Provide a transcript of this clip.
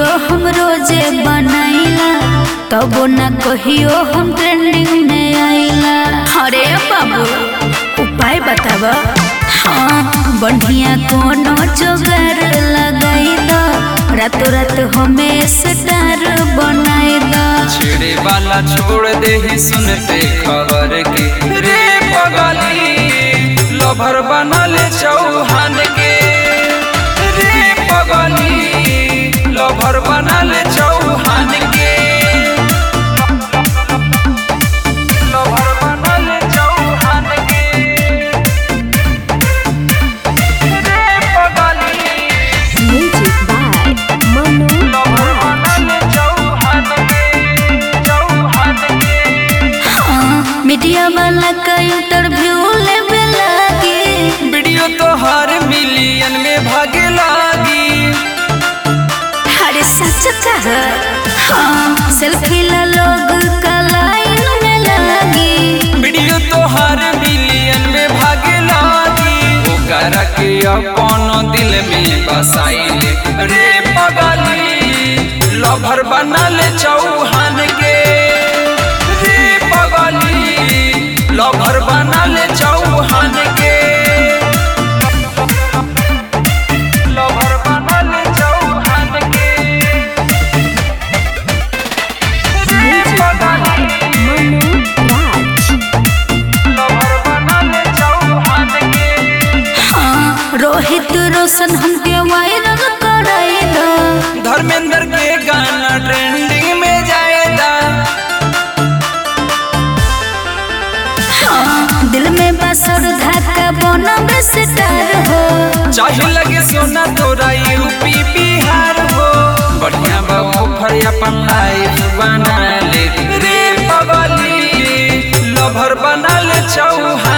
हम रोजे बनाइला तबो न कहियो हम ट्रेंडिंग में आइला अरे बाबू उपाय बताब हाँ बढ़िया कोनो जोगार लगाई दो रातों रात हमें स्टार बनाई दो छेड़े वाला छोड़ दे ही सुनते खबर के रे पगली लभर बनल चौहान के रे पगली लभर बनल चौहान के लभर बनल चौहान के रे पगली Music by Manu lover Raj. बनल चौहान के चौहान के हाँ, मीडिया वाला का इंटरव्यू लेवे लागी वीडियो तो हर मिलियन में भागे लागी अरे सच कह हाँ सेल्फी ला लोग का लाइन में लागी वीडियो तो हर मिलियन में भागे लागी ओकर के अपन दिल में बसाइले रे पगली लभर बनल चौहान के रे पगली लभर बनल चौहान के लभर बनल चौहान के रे Music पगली by Manu Raj. लभर बनल चौहान के हाँ रोहित रोशन हमके वायरल कराई दो धर्मेंद्र के गाना ट्रेंडिंग में जाएगा हाँ दिल में बसर धक्का बोना स्टार हो चाहे लगे सोना तोरा यूपी बिहार हो बढ़िया बाबू फर अपन लाइफ बना ले रे पगली लभर बनल चौहान